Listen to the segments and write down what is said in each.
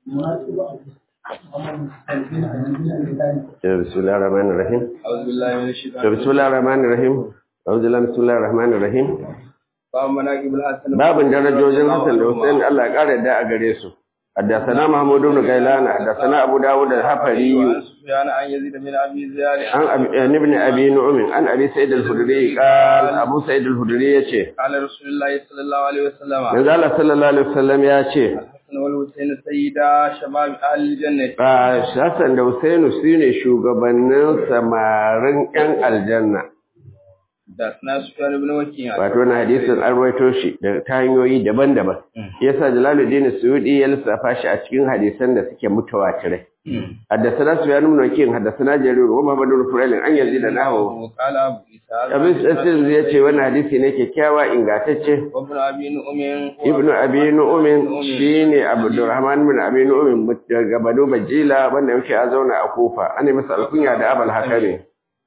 بسم الله الرحمن الرحيم أعوذ بالله من الشيطان بسم الله الرحمن الرحيم أعوذ بالله بسم الله الرحمن الرحيم باب مناقب الحسن باب درجوجin Hassan da Hussein Allah ya kare da a gare su حدثنا محمود بن غيلان حدثنا أبو داود الحفري عن سفيان عن يزيد بن أبي زياد عن أبي- عن ابن أبي نعم عن أبي سعيد الخدري قال أبو سعيد الخدري يشي قال رسول الله صلى الله عليه وسلم manzo Allah sallallahu alaihi wasallam ya ce الحسن والحسين سيدا شباب أهل الجنة a Hassan da Husainu su ne shugabannin samarin 'yan aljanna حدثنا سفيان بن وكيع wato na hadisin an rawaito shi da ta hanyoyi daban-daban yasa Jalaluddin Suyudi ya lissafa shi a cikin hadisan da suke mutawatirai حدثنا سفيان بن وكيع حدثنا جرير ومحمد بن فضيل an yazid da nahu وقال أبو إسحاق abin tsasin ya ce wannan hadisi ne kyakkyawa ingantacce وابن أبي نؤم ibnu abi nu'min shine abdurrahman bin abi nu'min daga banu bajila wanda yake a zauna a kufa ana masa alkunya da abul hakami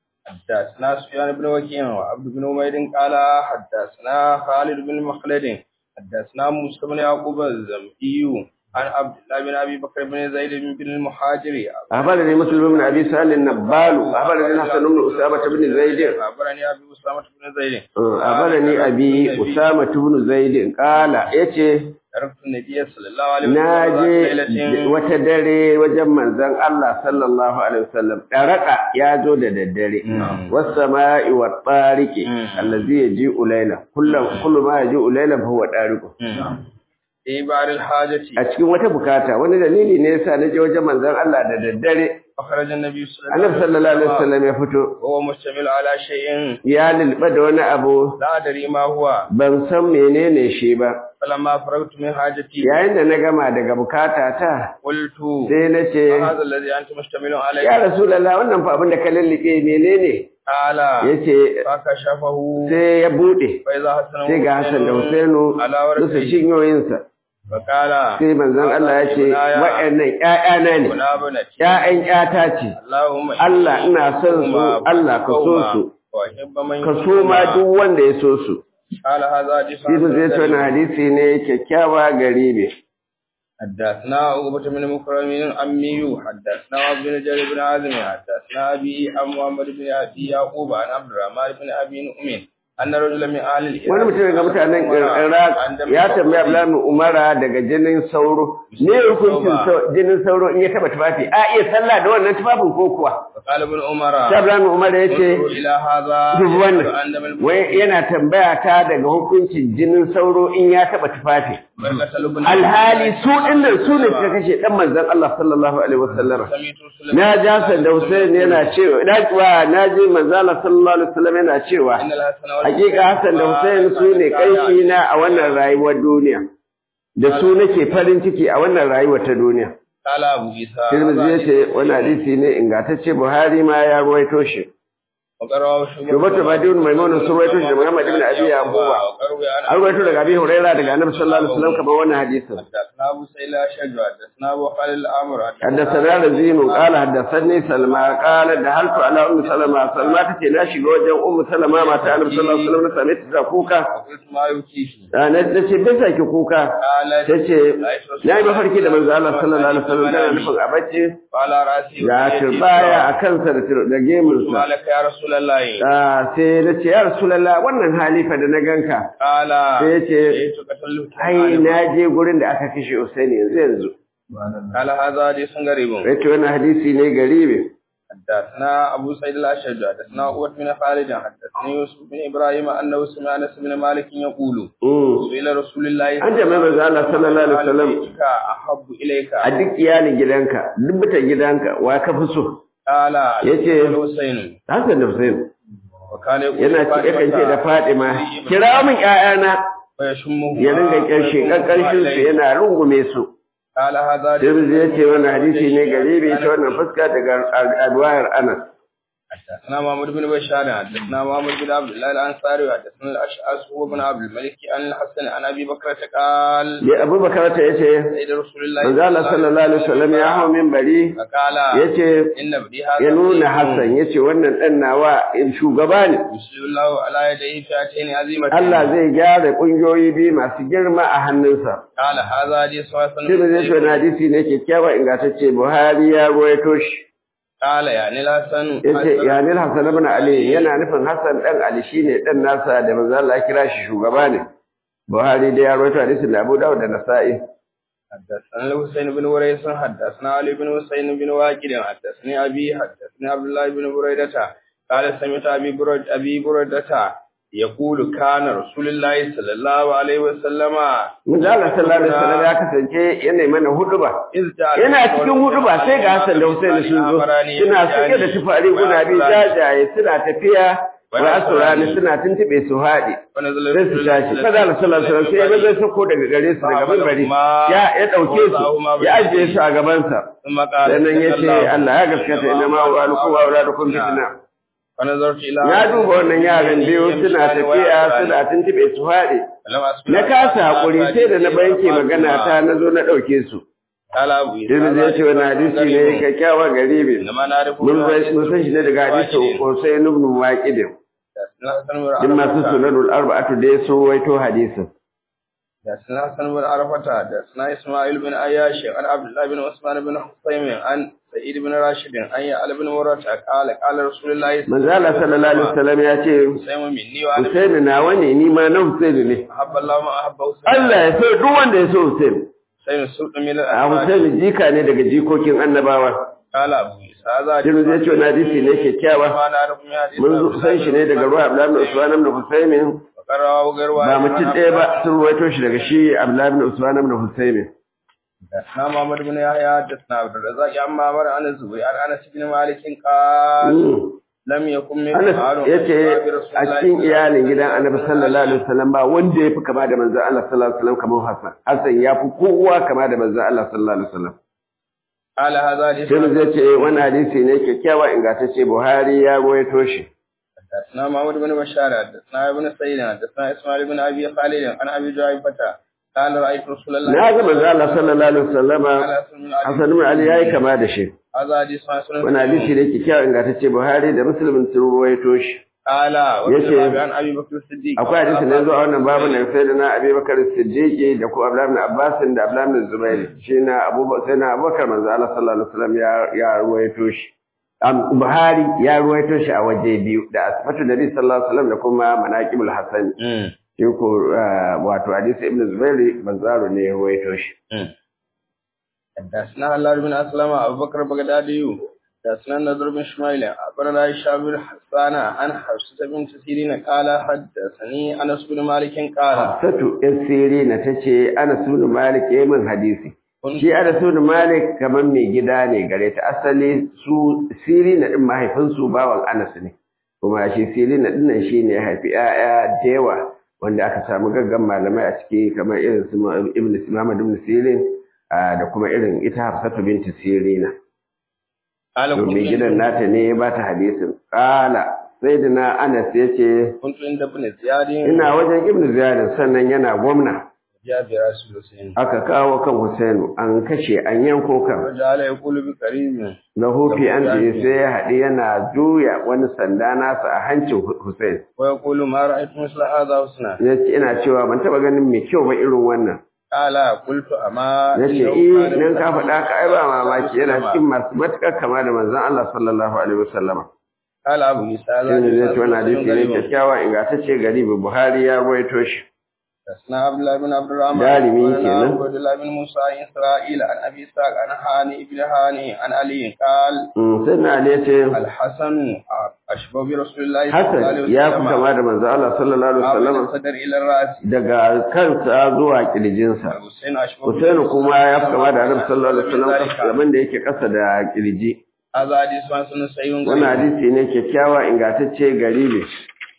حدثنا سفيان بن وكيع وعبد بن عبيد قال حدثنا خالد بن مخلد حدثنا موسى بن يعقوب الزمئي عن عبد الله بن ابي بكر بن زيد بن المهاجر أخبرني مسلم بن أبي سهل النبال أخبرني حسن بن أسامة بن زيد اخبرني ابي اسامه بن زيد أخبرني أبي أسامة بن زيد قال يتي عرفت النبي صلى الله عليه وسلم naje ليلة wata dare wajen manzon Allah sallallahu alaihi wasallam daraka ya zo da daddare was-sama'i wat-tariqi allazi yaji'u layla kullu kullu ma yaji'u layla fa huwa tariqu في بار الحاجة a cikin wata bukata wani dalili ne yasa naje wajen manzon Allah da daddare أخرج النبي صلى الله Annabi عليه sallallahu alaihi وسلم wasallam ya fito وهو مشتمل على شيء ya lulba da wani abu لا أدري ما هو ban san menene shi ba فلما فرغت من حاجتي yayin da na gama daga bukata ta قلت sai na ce هذا الذي أنت مشتمل عليه ya rasulullah wannan fa abin da ka lullube menene قال yace فكشفه sai ya bude فإذا حسن sai ga Hassan da Husainu على duka ورثه cinyoyinsa فقال sai manzon Allah ya ce wa'annan ƴaƴana ne ولا بنتي ƴaƴan ƴata ce اللهم Allah ina son su Allah ka so su وأحب من ka so ma duk wanda ya so su قال هذا حديث shi zai ce wannan hadisi ne kyakkyawa garibe حدثنا عقبة بن مكرم أمي حدثنا عبد بن جرير بن عازم حدثنا أبي عن محمد بن أبي يعقوب عن عبد الرحمن بن أبي نؤمن أن رجلا من أهل الإيران wani mutum daga mutanen Iraq ya tambaya Abdullahi Umara daga jinin sauro ne hukuncin sau- jinin sauro in ya taba tufafi a iya sallah da wannan tufafin ko kuwa فقال ابن عمر sai Abdullahi Umar ya ce انظروا إلى هذا duk wannan أن من wai yana tambaya ta daga hukuncin jinin sauro in ya taba tufafi قتل ابن alhali su dinnan su ne suka kashe dan manzon Allah sallallahu alaihi wasallam سمعت رسول na ji Hassan da Hussein yana cewa na kuwa na ji manzon Allah sallallahu alaihi wasallam yana cewa إن الحسن hakika Hassan da Hussein su ne kanshi na a wannan rayuwar duniya da su nake farin ciki a wannan rayuwar ta duniya قال أبو عيسى Tirmidhi ya ce wani hadisi ne ingantacce Buhari ma ya ruwaito shi وقرأه Shubatu Badun Maimun sun ruwaito shi da Muhammad ibn Abi Yaquba وقرأه an ruwaito daga Abi Hurairah daga Annabi sallallahu alaihi wasallam kamar wannan hadisin حدثنا أبو سيل أشج حدثنا أبو خالد الأمر حدثنا رزين قال حدثني سلمى قال دخلت على ام سلمى سلمى tace na shiga wajen ummu salama mata annabi sallallahu alaihi wasallam na same ta kuka وقلت ما يبكيك na nace bai saki kuka قالت tace na yi mafarki da manzo Allah sallallahu alaihi wasallam da nufin a bacci قال رأسي ga turbaya a kansa da tur- da gemunsa ما لك يا رسول الله Ah, sai na ce ya rasulullah wannan halifa da na ganka قال sai ya ce جئت قتلت ai na je gurin da aka kashe Usaini yanzu yanzu قال هذا حديث غريب yace wannan hadisi ne garibe حدثنا أبو سعيد الأشج حدثنا قوة بن خالد حدثني يوسف بن إبراهيم أنه سمع أنس بن مالك يقول Mm. سئل رسول الله An jama'a manzo Allah sallallahu alaihi wasallam بيتك أحب إليك a duk iyalin gidanka duk mutan gidanka wa ka fi so قال yace الحسين Hassan da Hussein وكان يقول yana ce yakan ce da Fatima kira min ƴaƴana ويشمه ya ringa karshe kankarshin su yana rungume su قال هذا Tirmidhi ya ce wannan hadisi ne garibi ta wannan fuska daga alwayar Anas حدثنا محمد بن بشار حدثنا محمد بن عبد الله الانصاري حدثنا الاشعث هو بن عبد الملك عن الحسن عن ابي بكر قال ya Abu Bakar ta yace سيد رسول الله manzo Allah sallallahu alaihi wasallam ya hawo minbari فقال yace ان ابني هذا ya nuna ضعيف. Hassan yace wannan dan nawa shugaba ne يسلم الله على يديه فئتين عظيمتين Allah zai gyara kungiyoyi biyu masu girma a hannunsa قال هذا حديث حسن shi zai ce wani hadisi ne kyakkyawa ingantacce Buhari ya ruwaito shi قال يعني الحسن yace yanil Hassan ibn Ali yana nufin Hassan dan Ali shine dan nasa da manzo Allah ya kira shi shugaba ne Buhari da ya rawaito hadisin da Abu Dawud da Nasa'i حدثنا الحسين بن وريس حدثنا علي بن حسين بن واكد حدثني ابي حدثني عبد الله بن بريدة قال سمعت ابي برد ابي بريدة يقول كان رسول الله صلى الله عليه وسلم manzo Allah sallallahu alaihi wasallam ya kasance yana mana huduba إذ جاء yana cikin huduba sai ga Hassan da Hussein sun zo suna sake da tufari guda biyu jajaye suna tafiya wa asurani suna tuntube su haɗe ونزل sai su tashi kada Allah sallallahu alaihi wasallam sai ya zai sako daga gare su daga minbari ya ya dauke su ya ajiye su a gaban sa ثم قال sannan ya ce Allah ya gaskata inna ma wa alaikum wa auladukum fitna فنظرت الى ya duba wannan yaran biyu suna tafiya suna tuntube su haɗe na kasa hakuri sai da na banke magana ta na zo na dauke su قال ابو Ibn zai ce wani hadisi ne kyakkyawa garibi انما نعرف mun san mun san shi ne daga hadisi Husayn ibn Waqid din masu sunanul arba'atu da so waito hadisin حدثنا حسن بن عرفة حدثنا إسماعيل بن عياش عن عبد الله بن عثمان بن حسين عن سعيد بن راشد عن يعلى بن مرة قال قال رسول الله manzo Allah sallallahu alaihi wasallam ya ce حسين مني وأنا Husayn nawa ne ni ma na Husayn ne أحب الله ما أحب حسين Allah ya so duk wanda ya so Husayn حسين سلط من a الأسماء Husayn jika ne daga jikokin annabawa قال أبو عيسى هذا Ibn zai ce wani hadisi ne kyakkyawa ما نعرف من حديث mun san shi ne daga ruwa Abdullah ibn Usman ibn Husayn وقرأه غير واحد ba mutum ɗaya ba sun ruwaito shi daga shi Abdullah ibn Usman ibn Husayn حدثنا محمد بن يحيى حدثنا عبد الرزاق عن معمر عن الزبير عن أنس بن مالك قال لم يكن من Anas ya ce a cikin iyalin gidan Annabi sallallahu alaihi wasallam ba wanda ya fi kama da manzon Allah sallallahu alaihi wasallam kamar Hassan. Hassan ya fi kowa kama da manzon Allah sallallahu alaihi wasallam. قال هذا حديث Sai mu zai ce wani hadisi ne kyakkyawa ingantacce Buhari ya rawaito shi. حدثنا محمد بن بشار حدثنا ابن سعيد حدثنا اسماعيل بن ابي خالد عن ابي جعفر قال رايت رسول الله Na ga manzon Allah sallallahu alaihi wasallam قال حسن بن علي Hassan ibn Ali yayi kama da shi. هذا حديث حسن Wani hadisi ne kyakkyawa ingantacce Buhari da Muslim sun rawaito shi. قال yace, وفي عن ابي بكر الصديق Akwai hadisi ne zuwa wannan babu na sai da na Abi Bakar Siddiqi da ko Abdullah ibn Abbas da Abdullah ibn Zubair. Shi na Abu sai na Abubakar manzo Allah sallallahu alaihi wasallam ya ya ruwaito shi. Am Buhari ya ruwaito shi a waje biyu da Asfatu Nabi sallallahu alaihi wasallam da kuma Manaqibul Hasan. أمم. Shi ko ah, wato hadisi Ibn Zubair Banzaro ne ya ruwaito shi. أمم. حدثنا الله بن اسلم ابو بكر بغدادي حدثنا النضر بن شميل اخبرنا هشام بن حسان عن حفصه بنت سيرين قال حدثني انس بن مالك قال Hafsatu ‘yan Sirina ta ce, Ana sunu Malik ya yi min hadisi. Shi Ana sunu Malik kamar mai gida ne gare ta asali su Sirina ɗin mahaifinsu bawan Anas ne. Kuma shi Sirina ɗin nan shi ne ya haifi ‘ya'ya da yawa wanda aka samu gaggan malamai a ciki kamar irin su Ibn Muhammad ibn Sirin ah, da kuma irin ita Hafsatu binti Sirina. قال To mai كنت gidan nata ne ya bata hadisin. Kala sai da na Anas ya ce, كنت عند ابن زياد Ina wajen Ibn Ziyad sannan yana gwamna. جاء برسول الله aka kawo kan Husainu an kashe an yanko kan وجعل يقول بقريب na hufi an ce sai ya haɗi yana juya wani sanda nasa a hancin Husain ويقول ما رأيت مثل هذا حسنا ya ce ina cewa ban taɓa ganin mai kyau ba irin wannan قال قلت أما ya ce eh nan ka faɗa ka ai ba mamaki yana cikin masu matuƙar kama da manzon Allah sallallahu alaihi wasallama قال أبو عيسى هذا shi ne zai ce wani hadisi ne غريب. kyakkyawa ingantacce gari Buhari ya ruwaito shi حدثنا عبد الله بن عبد الرحمن دارمي قال كنا. عبد الله بن موسى عن إسرائيل عن أبي إسحاق عن هاني بن هاني عن علي قال Mm, sai na Ali ya ce الحسن أشبه برسول الله صلى الله عليه Hassan ya fi وسلم kama da manzon Allah sallallahu alaihi ما بين wasallama الصدر إلى الرأس daga kansa zuwa kirjinsa الحسين أشبه Husainu kuma ya fi kama da Annabi sallallahu alaihi ذلك. wasallam abin da yake ƙasa da kirji. هذا حديث حسن صحيح Wannan hadisi ne kyakkyawa ingantacce garibi.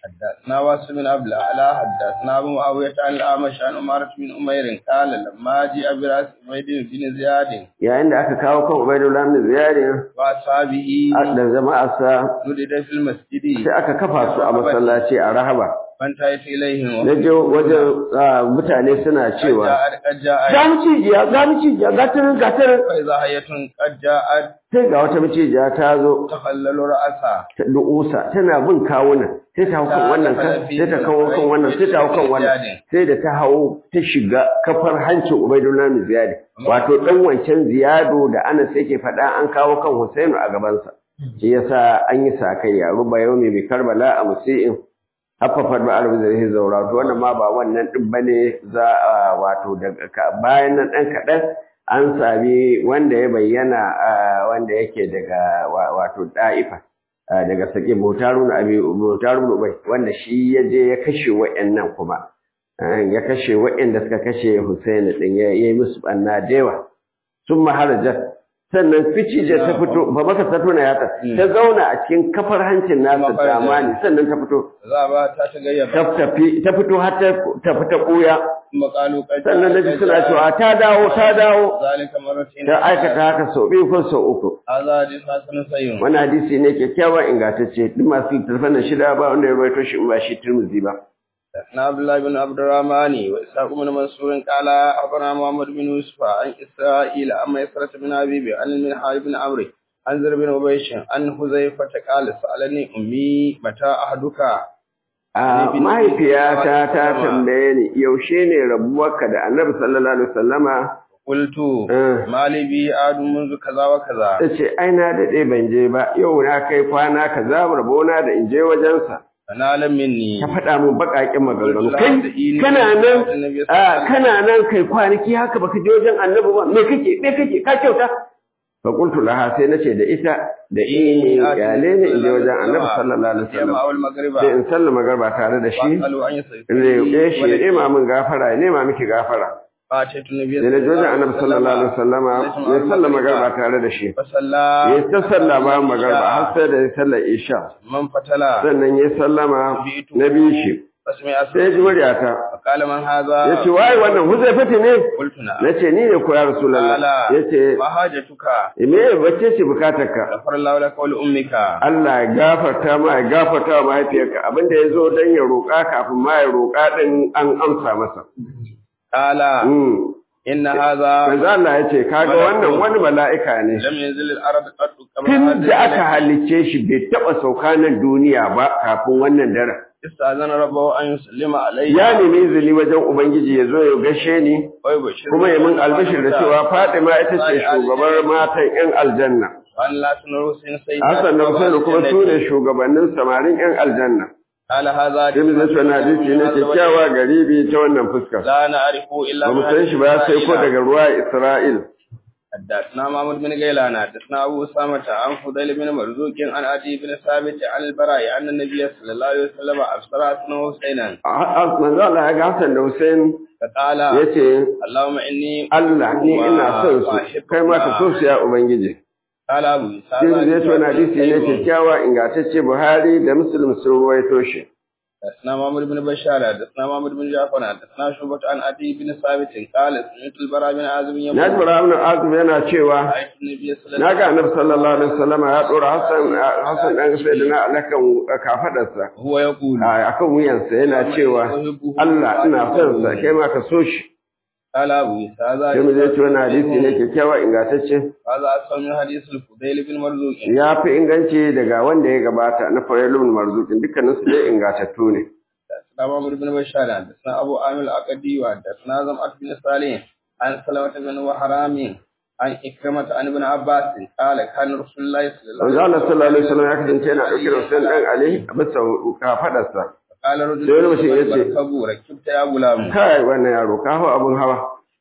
حدثنا واسم بن عبد الاعلى حدثنا ابو معاويه عن الاعمش عن عمارة بن امير قال لما جاء براس عبيد بن زياد yayin da aka kawo kan Ubaidullah ibn Ziyad واصحابه da jama'arsa ولد في المسجد sai aka kafa su a masallaci a Rahaba فانتهيت اليهم na je wajen ah, mutane suna cewa قد جاءت ga micijiya ga micijiya ga tarin ga tarin فاذا هي قد جاءت sai ga wata micijiya ta zo تخلل راسها ta du'usa tana bin kawuna sai ta hau kan wannan kan sai ta kawo kan wannan sai ta hau kan wannan sai da ta hau ta shiga kafar hancin Ubaidullah bin Ziyad wato dan wancan Ziyado da Anas yake faɗa an kawo kan Husainu a gabansa shi yasa an yi sakayya ruba yaumi bi Karbala a musi'in haffafar ba arabi zai zaura to wannan ma ba wannan din bane za a wato daga ka- bayan nan dan kaɗan an sami wanda ya bayyana ah, wanda yake daga wa- wato da'ifa ah, daga sake mutarun abi mutarun ubai wanda shi ya je ya kashe wa'annan kuma Ah, ya kashe wa'anda suka kashe Husaini din ya yi musu banna dewa sun maharajar sannan ficije ta fito ba maka ta tona yatsa ta zauna a cikin kafar hancin nasa damani sannan ta fito zaba ta tagayyaba ta tafi ta fito har ta ta fita koya kuma qalu qad sannan naji suna cewa ta dawo ta dawo zalika marratin ta aikata haka sau biyu ko sau uku hadha hadith hasan sayyid wani hadisi ne kyakkyawan ingantacce duk masu littattafan nan shida ba wanda ya baito shi in ba shi Tirmidhi ba na Abdullah bin Abdurrahman wa Ishaq bin Mansur qala akhbarana Muhammad bin Yusuf an Isra'il amma Yasrat bin Habib an min Harib bin Amr an Zar bin Ubaysh an Huzaifa ta qala sa'alani ummi mata ahduka a mahaifiyata ta tambaye ni yaushe ne rabuwarka da Annabi sallallahu alaihi wasallama qultu Eh. mali bi adu منذ kaza wa kaza ta ce ai na daɗe ban je ba yau na kai kwana kaza rabona da in je wajensa ana lam minni ta faɗa min baƙaƙen maganganu kai kana nan a kana nan kai kwanaki haka baka je wajen annabi ba me kake me kake ka kyauta fa qultu laha sai nace da ita da ini yale ne in je wajen annabi sallallahu alaihi wasallam awal magriba sai in sallama garba tare da shi qalu an yasai ne shi ya nema min gafara ya nema miki gafara fa ce tun nabi sai na je wajen annabi sallallahu alaihi wasallama ya sallama garba tare da shi fa salla ya ta salla bayan magarba har sai da ya sallar isha man fatala sannan ya sallama na biyu shi fasmi sai ya ji muryata qala man hadha ya ce waye wannan huzaifati ne qultu na na ce ni ne ko ya rasulallah ya ce ma hajatuka me wacce ce bukatarka ghafara Allahu laka wa li ummika Allah ya gafarta ma ya gafarta wa mahaifiyarka abinda ya zo don ya roƙa kafin ma ya roƙa ɗin an amsa masa. qala Mm. inna hadha Manzo Allah ya ce kaga wannan wani mala'ika ne lam yanzil al-arab qad tun da aka halicce shi bai taɓa sauka nan duniya ba kafin wannan daren. istazana rabbahu an yusallima alayya Ya nemi izini wajen Ubangiji ya zo ya gashe ni wa yubashir kuma ya min albishir da cewa Fatima ita ce shugabar matan 'yan aljanna. an la tunru sin sayyida Hassan da Hussein kuma su ne shugabannin samarin 'yan aljanna. qala hadha Ibn Zayd na hadisi ne kyakkyawa garibi ta wannan fuskar. la na'rifu illa Ba mu san shi ba sai ko daga ruwa Isra'il. حدثنا محمد بن غيلان حدثنا أبو أسامة عن فضيل بن مرزوق عن عدي بن ثابت عن البراء أن النبي صلى الله عليه وسلم أبصر حسنا وحسينا Manzo Allah ya ga Hassan da Hussein فقال ya ce, اللهم إني Allah ni ina son su, kai ma ka so su ya Ubangiji. قال أبو Shi zai so na hadisi ne kyakkyawa ingantacce Buhari da Muslim sun ruwaito shi. حدثنا محمد بن بشار حدثنا محمد بن جعفر حدثنا شعبة عن عدي بن ثابت قال سمعت البراء بن عازب Na ji يقول Ibrahim Azum yana cewa رأيت النبي صلى الله na عليه ga Annabi sallallahu alaihi wasallam ya dora Hassan Hassan dan Sayyidina alakan kafadarsa. وسلم هو يقول a akan wuyansa yana cewa Allah ina son sa kai ma ka so shi قال أبو هذا sai mu je ci wannan hadisi ne kyakkyawa ingantacce هذا أصل من حديث الفضيل بن مرزوق ya fi inganci daga wanda ya gabata na Farailun Marzukin dukkanin su dai ingantattu ne حدثنا عمرو بن بشار حدثنا ابو عامر الاقدي وحدثنا زمعة بن صالح عن سلمة بن وحرام عن إكرمة عن ابن عباس قال كان رسول الله صلى الله manzo عليه Allah sallallahu alaihi wasallam ya kasance yana dauke da Hussein dan Ali a bisa kafadarsa قال رجل sai wani mutum ya ce, بركبوا ركبت يا غلام kai wannan yaro ka hawa abun hawa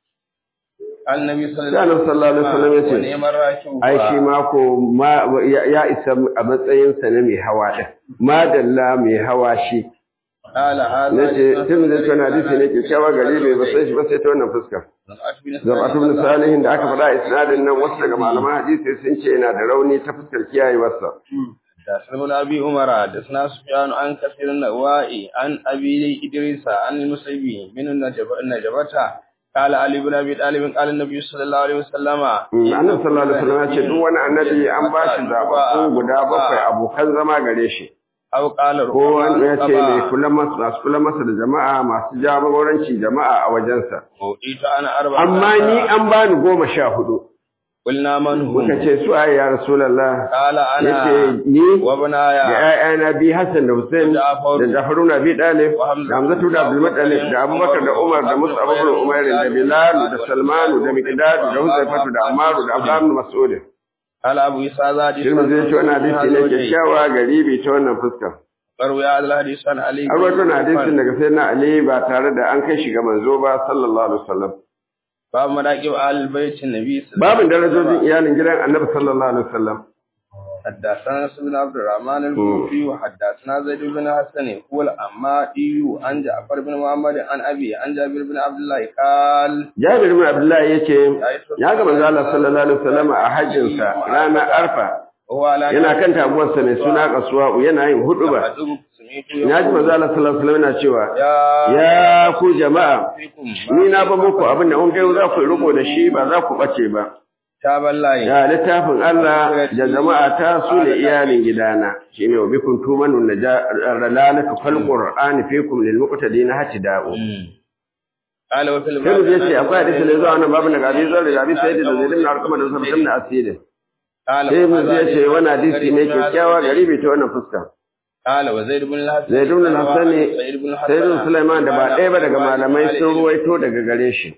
قال النبي صلى sai Annabi sallallahu alaihi wasallam ya ce ونعم الراكب ai shi ma ko ma ya ya isa a matsayin sa na mai hawa din madalla mai hawa shi قال هذا nace tun da tana hadisi ne kyakkyawa gari bai ba sai shi ba sai ta wannan fuskar زمعة بن Zabatu bin Salihin da aka faɗa a isnadin nan wasu daga malaman hadisi sun ce yana da rauni ta fuskar kiyayewarsa. حدثنا ابن ابي عمر حدثنا سفيان عن كثير النوائي عن ابي ادريس عن المسيبي من النجبة قال علي بن ابي طالب قال النبي صلى الله عليه وسلم annabi sallallahu alaihi wasallam ya ce duk wani annabi an ba shi zaɓaɓɓu guda bakwai abokan zama gare shi aw qala ko wanda ya ce mai kula masa masu kula masa da jama'a masu jagoranci jama'a a wajensa ita ana arba amma ni an bani goma sha hudu qulna man hum muka ce su ayi ya rasulullah qala ana yace ni wa da bunaya ƴaƴana bi Hassan da Hussein da Jafaru na bi Dalib da Hamzatu da Abdul Muttalib da Abubakar da Umar da Mus'ab ibn Umair da Bilal da Salman da Miqdad da Huzaifatu da Ammar da Abdullah ibn Mas'ud qala abu isa zadi Shirma zai ce wannan hadisi ne kyakkyawa garibi ta wannan fuska. barwa ya al hadis an ali An rawaito na hadisin daga sai na Ali ba tare da an kai shi ga manzo ba sallallahu alaihi wasallam. babu madaqib al bait nabi Babin darajojin iyalin gidan Annabi sallallahu alaihi wasallam. حدثنا بن عبد الرحمن الكوفي وحدثنا زيد بن حسن هو الأمادي عن جعفر بن محمد عن أبي عن جابر بن عبد الله قال Jabir bin Abdullah yace ya ga manzo Allah sallallahu alaihi wasallam a hajjin sa ranar Arfa هو على yana kan taguwarsa mai suna Qaswa yana yin huduba. Ya ji manzo Allah sallallahu alaihi wasallam yana cewa ya ku jama'a ni na ba muku abin da kun kai za ku riko da shi ba za ku bace ba. taballahi Ya littafin Allah da jama'a ta su ne iyalin gidana shine wa bikum tumanu najalalatu fal qur'ani fikum lil muqtadin hatida'u قال وفي sai mu الباب je ce akwai hadisi da zuwa wannan babu daga hadisi zan da hadisi sai da zaidin na arkama da sabtin na asiri قال sai mu je ce wannan hadisi ne kyakkyawa garibi ta wannan fuska قال وزيد بن الحسن zaid ibn al-hasan سعيد بن sayyidun sulaiman da ba ɗaya ba daga malamai sun ruwaito daga gare shi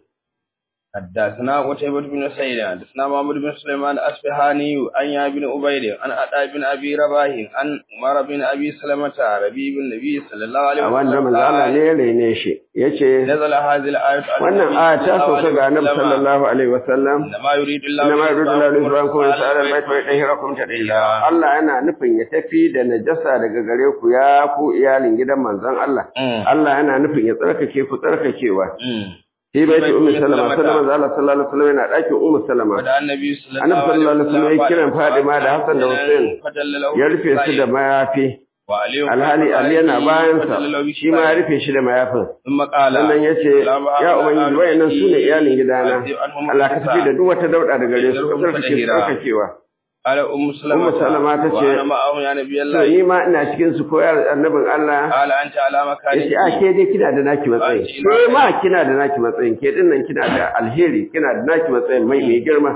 حدثنا قتيبة بن سعيد حدثنا محمد بن سليمان الأصفهاني عن يا بن عبيد عن عطاء بن أبي رباح عن عمر بن أبي سلمة ربيب النبي صلى الله عليه a wanda manzo Allah ne ya rene shi yace نزل هذه الآية على wannan النبي aya ta صلى الله sauka عليه ga annabi وسلم. sallallahu alaihi wasallam إنما يريد الله inna ma yuridu Allahu li yuzhibakum على sa'ala al-bayt wa yutahhirakum tadila Allah yana nufin ya tafi da najasa daga gare ku ya ku iyalin gidan manzon Allah Mm. Allah yana nufin ya tsarkake ku tsarkakewa Mm. shi bai ce ummu salama sallama manzo Allah sallallahu alaihi wasallam yana dakin ummu salama ودعا النبي صلى annabi الله sallallahu alaihi wasallam ya kiran Fadima da Hassan da Hussein فدل له ya rufe su da mayafi وعلي alhali Ali yana bayan sa shi ma ya rufe shi da mayafin ثم قال sannan ya ce ya ubangiji wayannan su ne iyalin gidana Allah ka tafi da duk wata dauda daga gare su ka tsarkake su tsarkakewa قال أم سلمة أم سلمة تشي- وأنا معه يا نبي to الله ni ma ina cikin su koyar annabin Allah قال أنت على مكانك yace a ke dai kina da naki matsayin ke ma kina da naki matsayin ke dinnan kina da alheri kina da naki matsayin mai mai girma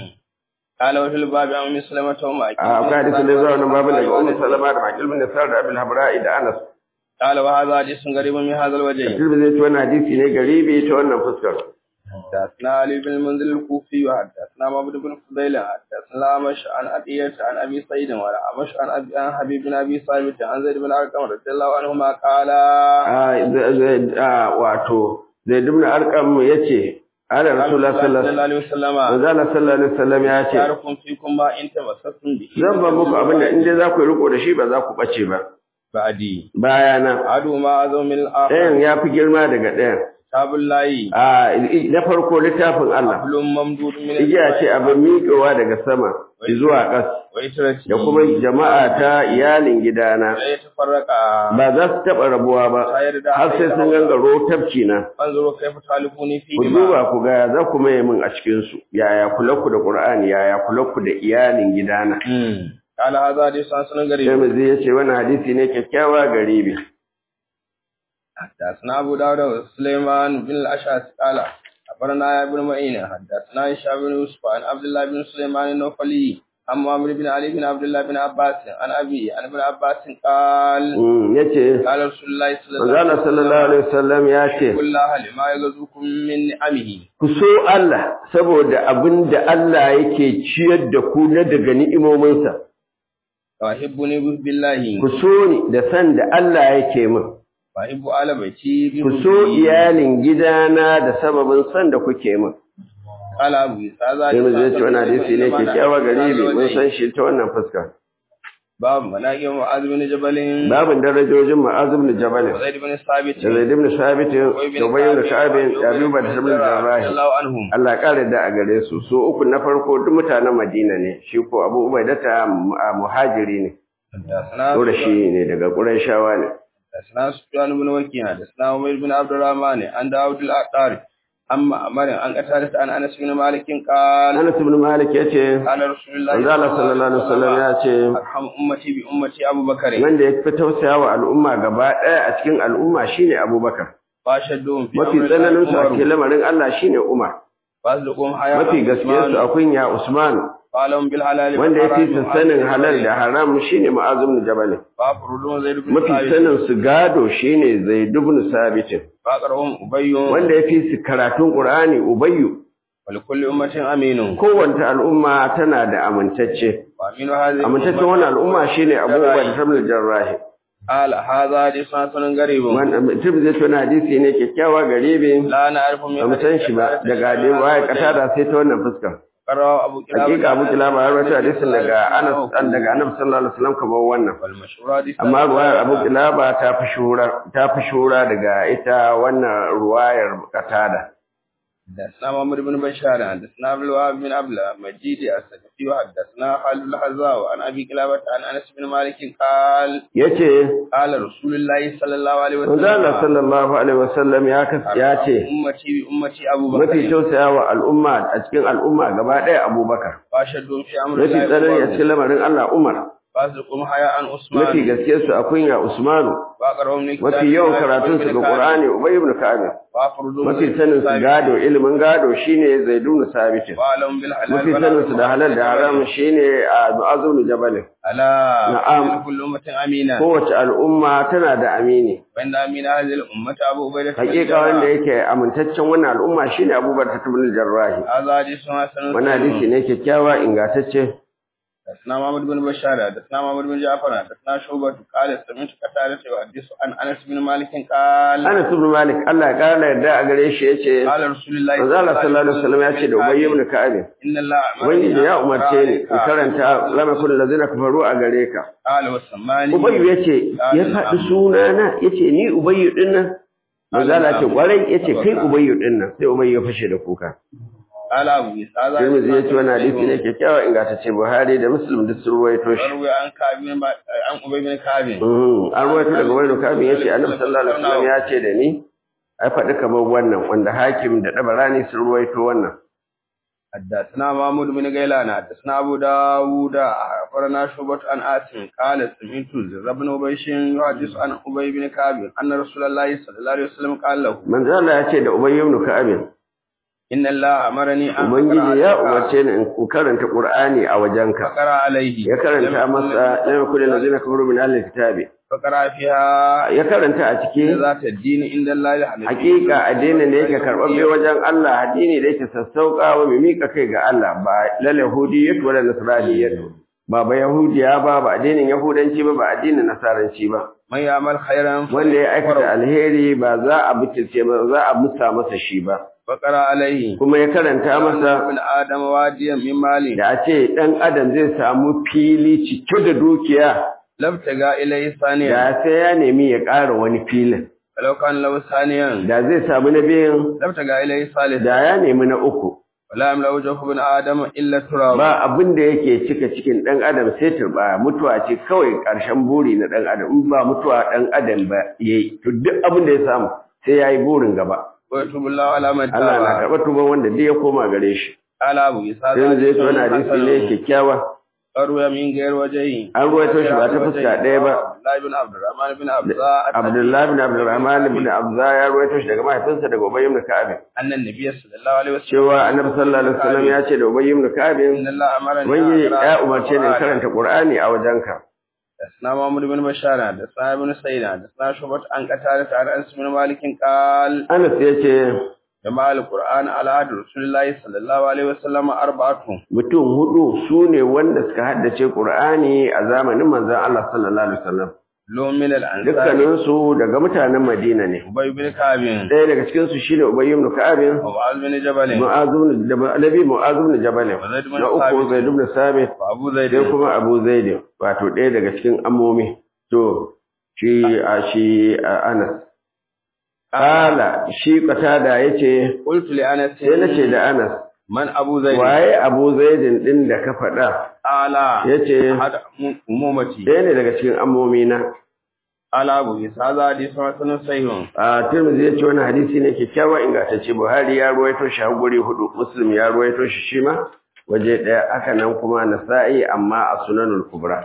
قال وفي الباب عن أم سلمة وما a akwai hadisin da zuwa wannan babin daga Ummu Salama da Makil bin Nasar da Abdul Habra'i da Anas قال وهذا حديث غريب من هذا الوجه Tilbi zai ci wannan hadisi ne garibi ta wannan fuskar حدثنا علي بن المنذر الكوفي وحدثنا محمد بن فضيل حدثنا أمش عن أبية عن أبي سعيد وعن أمش عن أبي عن حبيب بن أبي ثابت عن زيد بن أرقم رضي الله عنهما قال a zai- zai- a, wato Zaid ibn Arqam yace ala Rasulullah sallallahu alaihi عليه وسلم wasallam Allah sallallahu alaihi wasallam ya ce يعرفكم فيكم ما إن تمسكتم به zan ba muku abin da in dai za ku yi riko da shi ba za ku bace ba بعدي bayana عدو ما أعظم من الآخر ɗayan ya fi girma daga ɗayan كتاب الله a na farko littafin Allah حبل ممدود من igiya ce abin miƙewa daga sama zuwa ƙas ويترتي da kuma jama'a ta iyalin gidana لا يتفرق ba za su taɓa rabuwa ba har sai sun gangaro tafki na انظروا كيف تعلفوني ku فيه duba ku ga za ku maye min a cikin su yaya kula ku da Qur'ani yaya kula ku da iyalin gidana قال هذا حديث حسن sai غريب mu zai yace wannan hadisi ne kyakkyawa garibi حدثنا أبو داود وسليمان بن الأشعث قال أخبرنا يا ابن معين حدثنا هشام بن يوسف عن عبد الله بن سليمان النوفلي عن معمر بن علي بن عبد الله بن عباس عن أبي عن ابن عباس قال Mm, yace قال رسول الله صلى الله manzo عليه Allah sallallahu alaihi wasallam ya ce وسلم الله لما يغزوكم من نعمه ku so Allah saboda abin da Allah yake ciyar da ku na daga ni'imominsa وأحبني بالله ku so ni da san da Allah yake min وأحب آل بيتي ku so بحبه. iyalin gidana da sababin san da kuke min قال أبو عيسى هذا sai mu zai حديث ce wannan hadisi ne حسن kyakkyawa garibi mun غريب san shi ta wannan fuska باب مناقب معاذ بن جبل babin darajojin Mu'az ibn Jabal da وزيد بن ثابت Zaid ibn Sabit da Ubay ibn Ka'ab da Abu Bakr ibn Jarrah رضي الله عنهم Allah kare da a gare su su uku na farko duk mutanen Madina ne shi ko Abu Ubaida ta muhajiri ne حدثنا Qurashi ne daga Qurayshawa ne حدثنا سفيان بن وكيع حدثنا عمير بن عبد الرحمن عن داود الأعطاري أما أمر عن قتادة عن أنس بن مالك قال Anas ibn Malik yace قال رسول الله Manzo Allah sallallahu alaihi wasallam ya ce أرحم أمتي بأمتي أبو بكر wanda ya fi tausaya wa al'umma gaba ɗaya a cikin al'umma shine Abubakar فاشدهم في mafi أمر tsananin su a الله cikin lamarin Allah shine Umar فأصدقهم حياة mafi gaskiyar su a kunya Usman قالهم بالحلال wanda ya fi su والحرام sanin وأنزل halal da haram shine Mu'az ibn Jabal فأفرضون زيد بن mafi ثابت sanin su gado shine Zaid ibn Sabit فأقرهم أبي wanda ya fi su karatun Qur'ani Ubayyu ولكل أمة أمين kowace al'umma tana da amintacce وأمين هذه amintaccen wannan al'umma shine Abu Ubaida ibn Jarrah قال هذا حديث حسن غريب wannan mutum zai tona hadisi ne kyakkyawa garibi لا نعرف من ba mu san shi ba daga hadin waye katada sai ta wannan fuskar قرأ أبو كلاب hakika Abu Kilaba har wata hadisin daga Anas an daga Annabi sallallahu alaihi wasallam kamar wannan والمشهور حديث amma ruwayar Abu Kilaba ta fi shura ta fi shura daga ita wannan ruwayar katada حدثنا محمد بن بشار حدثنا عبد الوهاب بن عبد المجيد السلفي وحدثنا خالد الحذاء عن ابي كلابة عن انس بن مالك قال yace قال رسول الله صلى الله عليه manzo Allah وسلم sallallahu alaihi wasallam ya kas ya ce امتي بامتي ابو mafi بكر tausayawa al'umma a cikin al'umma gaba ɗaya Abubakar واشهدهم في امر mafi tsanani a الله cikin lamarin Allah Umar فاصدقهم حياء عثمان mafi gaskiyar su a kunya Usmanu واقرهم mafi yawan karatun su ga Qur'ani Ubay ibn Ka'ab وافرضهم mafi sanin su gado ilimin gado shine Zaidun Sabit وعلم بالحلال mafi sanin su da halal da haram shine Mu'adh ibn Jabal الا نعم. إن كل امه امينا kowace al'umma tana da amini وان امين هذه الامه ابو عبيده بن hakika الجراح. wanda yake amintaccen wannan al'umma shine Abubakar ibn Jarrah هذا حديث حسن wannan hadisi ne kyakkyawa ingantacce حدثنا محمد بن بشار حدثنا محمد بن جعفر حدثنا شعبة قال سمعت قتادة يحدث عن انس بن مالك قال Anas ibn Malik Allah ya kara yarda a gare shi yace قال رسول الله Manzo Allah sallallahu alaihi wasallam ya ce da Ubay ibn Ka'ab ان الله Ubangiji ya umarce ni in karanta lama kullu lazina kafaru a gare ka قال وسماني Ubay yace ya faɗi sunana yace ni Ubay din nan Manzo Allah ce kwarai yace kai Ubay din nan sai Ubay ya fashe da kuka قال ابو اسحاق Tirmidhi yace wannan hadisi ne kyakkyawa ingantacce Buhari da Muslim duk sun ruwaito shi روي عن كعب بن عن ابي بن كعب Mhm. an ruwaito daga wani kafin yace Annabi sallallahu alaihi wasallam ya ce da ni ai faɗi kamar wannan wanda hakim da dabarani sun ruwaito wannan حدثنا محمود بن غيلان حدثنا ابو داوود اخبرنا شعبة عن عاصم قال سمعت زر بن ابيش يحدث عن ابي بن كعب ان رسول الله صلى الله عليه وسلم قال له manzo Allah ya ce da Ubay ibn Ka'ab ان الله امرني ان Ubangiji ya أقرأ umarce ni in karanta Qur'ani a wajenka. فقرا عليه Ya karanta masa lam yakul allazina kafaru min ahli kitabi. فقرا فيها Ya karanta a cikin ذات الدين عند الله الحنيف hakika addinin da yake karɓaɓɓe wajen Allah addini da yake sassauƙa wa mai miƙa kai ga Allah ba lal yahudiyyat wala nasraniyyat ba ba yahudiya ba ba addinin yahudanci ba ba addinin nasaranci ba من يعمل خيرا wanda ya aikata alheri ba za a butulce ba za a musa masa shi ba فقرا عليه kuma ya karanta masa ابن ادم واديا من مالي da a ce ɗan adam zai samu fili cike da dukiya لابتغى اليه ثانيا da sai ya nemi ya ƙara wani filin ولو كان له ثانيا da zai samu na biyun لابتغى اليه ثالثا da ya nemi na uku ولا يملا وجهه ابن ادم الا التراب ba abin da yake cika cikin ɗan adam sai turba mutuwa ce kawai ƙarshen buri na ɗan adam in ba mutuwa ɗan adam ba yayi to duk abin da ya samu sai ya yi burin gaba ويتوب الله على من Allah na تاب karɓar tuban wanda duk ya koma gare shi قال ابو اسحاق sai zai to wani hadisi ne kyakkyawa روي من غير وجهه an ruwaito shi ba ta fuska ɗaya ba عبد الله بن عبد الرحمن بن عبد Abdullahi bin Abdurrahman bin Abza ya ruwaito shi daga mahaifinsa daga Ubay ibn Ka'ab ان النبي صلى الله عليه وسلم cewa Annabi sallallahu alaihi wasallam ya ce da Ubay ibn Ka'ab ان الله امرني Ubangiji أن أقرأ ya umarce ni in القرآن. karanta Qur'ani a wajenka حدثنا محمد بن بشار حدثنا ابن سعيد حدثنا شعبة عن قتادة عن انس بن مالك قال Anas ya ce جمع القرآن على عهد رسول الله صلى الله عليه وسلم أربعة mutum hudu su ne wanda suka haddace Qur'ani a zamanin manzon Allah sallallahu alaihi wasallam لهم من الأنصار dukkaninsu daga mutanen Madina ne أبي بن كعب ɗaya daga cikin su shine Ubay ibn Ka'ab ومعاذ بن جبل Mu'adh ibn Jabal Nabi Mu'adh ibn Jabal وزيد بن na uku ثابت Zaid ibn Sabit وأبو sai زيد kuma Abu Zaid wato ɗaya daga cikin ammomi to shi a shi a Anas Kala shi Qatada yace قلت لأنس sai nace da Anas man abu zaid waye abu zaidin din da ka faɗa ala yace hada umumati ɗaya ne daga cikin amomina ala abu isa za di sanan sahihun a tirmidhi yace wannan hadisi ne kyakkyawa ingantacce buhari ya ruwaito shi har guri hudu muslim ya ruwaito shi shi ma waje ɗaya haka nan kuma nasa'i amma a sunanul kubra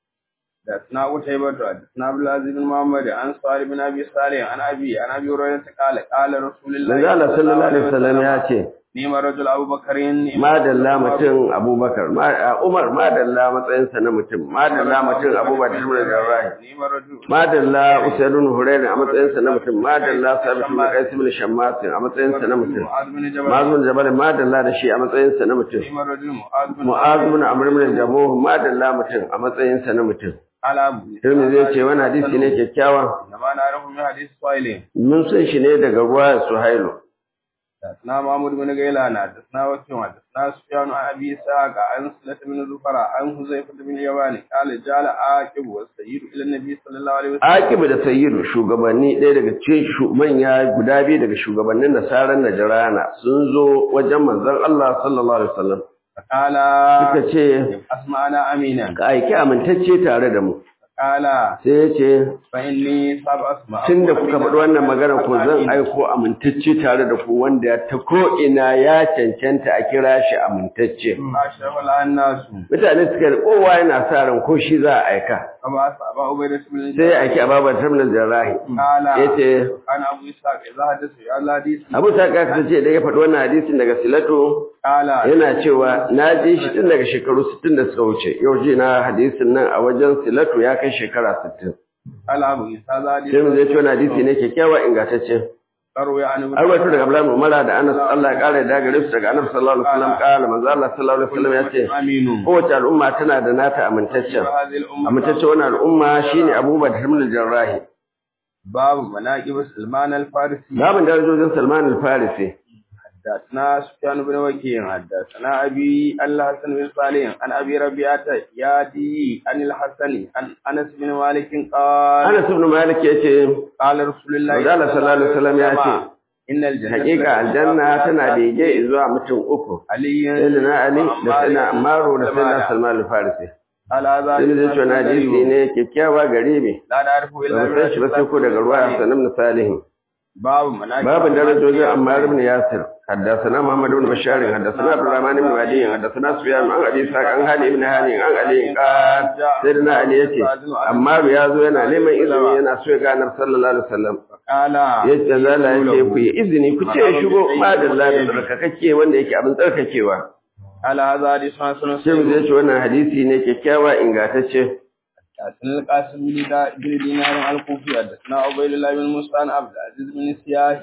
da suna wuce ba da suna abdulaziz bin muhammad an sari bin abi salih an abi an abi hurairah ta kala kala rasulullahi manzo Allah sallallahu alaihi wasallam ya ce ni ma rajul abubakarin ni madalla mutum abubakar ma- umar madalla matsayinsa na mutum madalla mutum abubakar ibn jarrahi ni ma rajul madalla usaidun hurairu a matsayinsa na mutum madalla sabit ibn qais ibn shammas a matsayinsa na mutum mu'adh bin jabal mazmun jabal madalla da shi a matsayinsa na mutum ni ma rajul mu'adh bin mu'az ibn amr ibn jamuh madalla mutum a matsayinsa na mutum ala abu Tirmidhi zai ce wani hadisi ne kyakkyawa na ma na rahu min hadisi sahih mun san shi ne daga ruwa suhailu حدثنا محمود بن غيلان حدثنا وكيع حدثنا سفيان عن ابي اسحاق عن سلة بن زفر عن حذيفة بن اليمان قال جعل عاقب والسيد الى النبي صلى الله عليه وسلم Akibu da Sayyidu shugabanni ɗaya daga cikin shu- manya guda biyu daga shugabannin nasarar Najrana sun zo wajen manzon Allah sallallahu alaihi wasallam فقال suka ce اسمعنا امينا ka aiki amintacce tare da mu قال sai ya ce فاني ساب اسمع tun da kuka faɗi wannan magana ko zan aiko amintacce tare da ku wanda ta ko ina ya cancanta a kira shi amintacce اشرف الناس mutane suka da kowa yana sa ran ko shi za a aika كما اسبا عبيدة بن sai ya aiki ababar terminal jarrahi قال ya ce انا ابو اسحاق اذا حدث يا الله حديث abu ta kasa ce da ya faɗi wannan hadisin daga silato قال yana cewa na ji shi tun daga shekaru 60 da suka wuce yau ji na hadisin nan a wajen silatu ya kai shekara 60 قال ابو اسحاق هذا حديث sai mu zai ce wani hadisi ne kyakkyawa ingantacce روي عن ابن an rawaito daga Abdullahi Umar da Anas Allah ya kare da gare su daga Annabi sallallahu alaihi wasallam kala manzo Allah sallallahu alaihi wasallam ya ce امين kowace al'umma tana da nata amintaccen هذه الامه amintaccen wannan al'umma shine Abubakar ibn al-Jarrahi باب مناقب سلمان الفارسي babin darajojin Salman al-Farisi حدثنا سفيان بن وكيع حدثنا ابي الحسن بن صالح عن ابي ربيعه يادي عن الحسن عن انس بن مالك قال Anas ibn Malik yace قال رسول الله Manzo Allah sallallahu alaihi wasallam ya ce ان الجنه hakika aljanna tana bege zuwa mutum uku علي sayyidina Ali da sayyidina Ammaru da sayyidina Salman al-Farisi على هذا sai zai ce wani hadisi ne kyakkyawa gare me لا نعرف ba الا mu san shi ba sai ko daga ruwa sanan na salihin باب مناقب باب درجوج عمار بن ياسر حدثنا محمد بن بشار حدثنا عبد الرحمن بن وهدي حدثنا سفيان عن ابي اسحاق عن هاني بن هاني عن علي قال سيدنا علي yace Ammar ya zo yana neman izini yana so ya ga Annabi sallallahu alaihi wasallam قال yace zalla yace ku yi izini ku ce ya shigo madalla da tsarkakakke wanda yake abin tsarkakewa على هذا حديث حسن sai mu ce wannan hadisi ne kyakkyawa ingantacce حدثنا القاسم بن دا- بن دينار الكوفي حدثنا عبيد الله بن موسى عن عبد العزيز بن سياح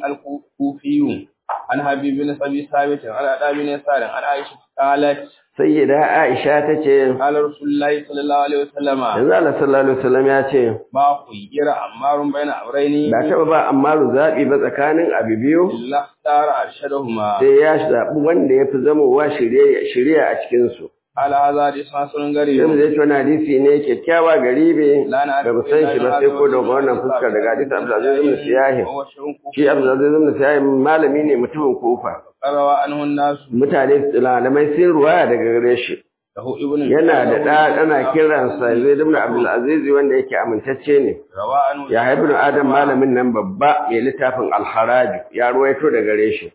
الكوفي عن حبيب بن ابي ثابت عن ادى بن يسار عن عائشه قالت sayyida Aisha tace قال رسول الله صلى الله عليه وسلم yanzu Allah sallallahu alaihi wasallam ya ce ما خير عمار بين امرين ba taba ba Ammaru zabi ba tsakanin abu biyu الا اختار ارشدهما sai ya zaɓi wanda ya fi zamowa shirya a cikinsu. على هذا حديث حسن Sai mu غريب zai ce wani hadisi ne kyakkyawa garibe لا da نعرف mu san shi ba sai ko daga wannan fuskar daga hadisi Abdulaziz ibn Siyahi. وهو شيء Shi Abdulaziz ibn Siyahi malami ne mutumin Kufa. روى عنه الناس Mutane malamai sun ruwaya daga gare shi. له ابن Yana da ɗa ana kiransa Zaid ibn Abdulaziz wanda yake amintacce ne. روى عنه Ya ibn Adam malamin nan babba mai littafin Al-Haraj ya ruwaito daga gare shi.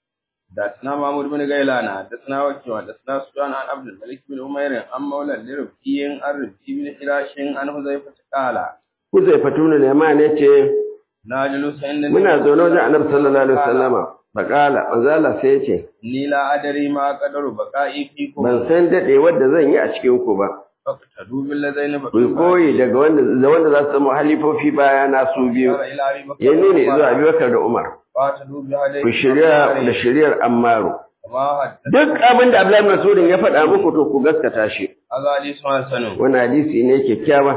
حدثنا محمود بن غيلان حدثنا وكيع حدثنا سفيان عن عبد الملك بن عمير عن مولى لربكي عن ربكي بن حراش عن حذيفة قال Kuzai Fatunu Leman ya ce ناجل سعيد muna zaune wajen Annabi sallallahu alaihi wasallama. Bakala manzo Allah sai ya ce ni la adari ma qadaru baqa'i fikum ban san daɗe wadda zan yi a cikin ku ba. faqtadu bil ladaini Ku koyi daga wanda da wanda za su zama halifofi baya na su biyu. Ya nuni zuwa Abubakar da Umar. faqtadu bi hadai Ku shirya da shiryar Ammaru. ma hadda Duk abin da Abdullahi Masudin ya faɗa muku to ku gaskata shi. azali sanu Wannan hadisi ne kyakkyawa.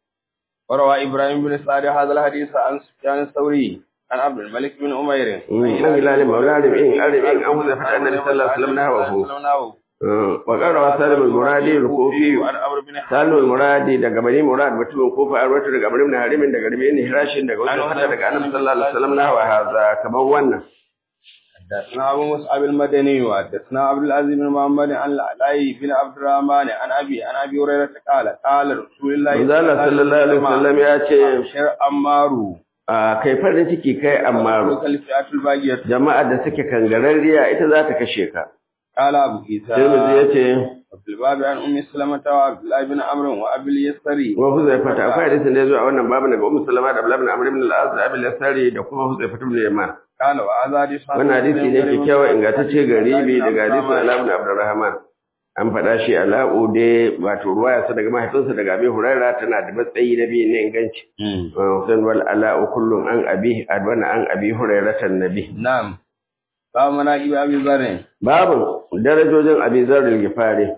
وروى إبراهيم بن سعد هذا الحديث عن سفيان الثوري عن عبد الملك بن عمير An hilali maula rib'in an rib'in an huza fata annabi sallallahu alaihi wasallam nahawahu. Wa qala wa salim al-muradi al-kufi عن عمرو بن Salim al-muradi daga bani murad mutumin kufa an rawaito daga bani harimin daga rabi ne hirashin daga wajen fata daga annabi sallallahu alaihi wasallam nahawa haza kamar wannan. حدثنا أبو مصعب المدني وحدثنا عبد العزيز بن محمد عن العلاء بن عبد الرحمن عن أبي عن أبي هريرة قال قال رسول الله Manzala sallallahu alaihi wasallam ya ce أبشر أمارو a kai farin ciki kai amma الفئات الباقية jama'a da suke kangararriya ita za ta kashe ka. قال أبو عيسى Tirmidhi ya ce وفي الباب عن أم سلمة وعبد الله بن عمرو وأبي اليسري wa Huzaifata akwai hadisin da ya zo a wannan babu daga Ummu Salama da Abdullah ibn Amr ibn al-As da Abi al-Yasari da kuma Huzaifata ibn Yaman. قال وهذا حديث حسن Wannan hadisi ne kyakkyawa ingantacce garibi daga hadisin Ala ibn Abdurrahman. An faɗa shi Ala'u dai wato ruwaya sa daga mahaifinsa daga Abi Hurairah tana da matsayi na biyu ne inganci. Hussein wal Ala'u kullum an abi adwana an Abi Hurairah nabi. نعم باب مناقب أبي ذر Babu darajojin Abi Zarr al-Ghifari.